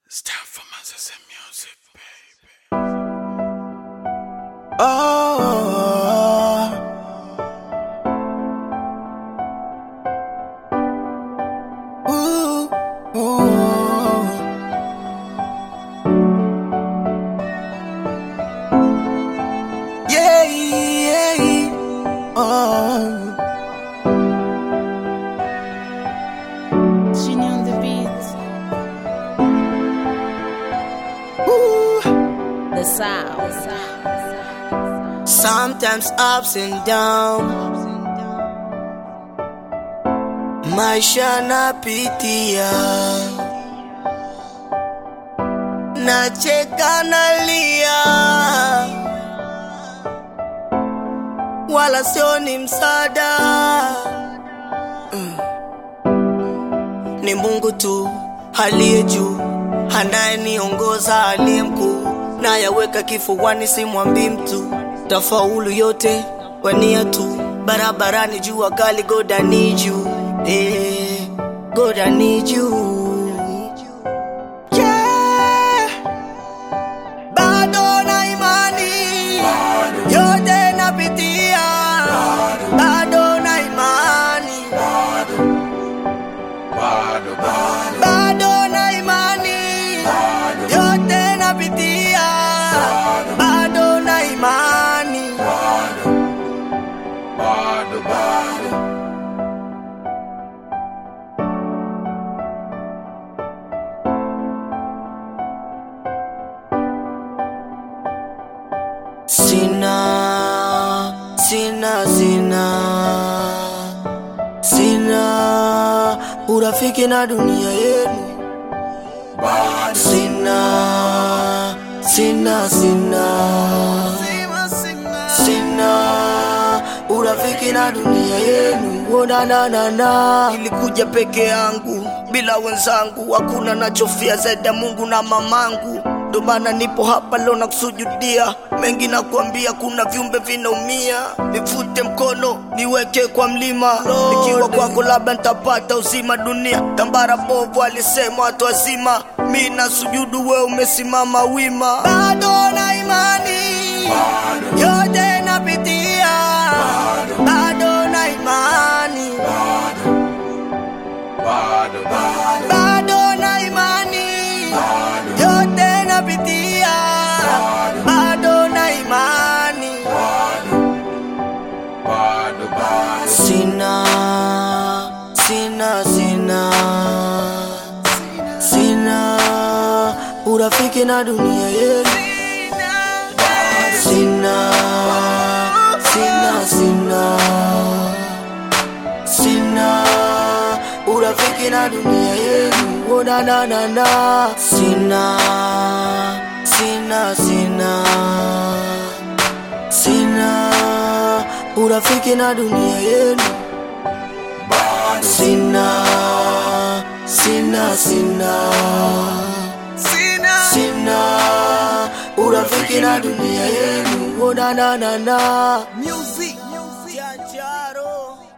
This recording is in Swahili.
It's time for Moses and music, baby. Oh, ooh, ooh. Yeah, yeah, oh. Genie on the beat, Ooh. the sound. Sometimes ups and downs, maisha napitia, nacheka nalia, wala sio ni msaada Mm. ni Mungu tu aliye juu anayeniongoza, aliye mkuu, nayaweka kifuani, simwambii mtu, tafaulu yote kwa nia tu, barabarani jua kali, God I need you, eh, God I need you. Yeah. Bado na imani yote napitia, bado na imani bado na imani yote napitia, bado na imani sina sina sina sina urafiki na dunia yenu sina sina sina sina urafiki na dunia yenu onananana ilikuja peke yangu bila wenzangu hakuna nachofia zaidi ya mungu na mamangu ndo maana nipo hapa leo na kusujudia mengi na kuambia kuna viumbe vinaumia nivute mkono niweke kwa mlima nikiwa kwako labda nitapata uzima dunia tambara bovu alisema watu wazima mi na sujudu we umesimama wima bado na imani yote napitia bado na imani bado na imani yote napitia bado na imani sina sina sina sina urafiki na dunia yenu sina sina sina sina urafiki na dunia yenu onananana sina sina sina sina urafiki na dunia yenu sina sina sina sina urafiki na dunia yenu onananana music Janjaro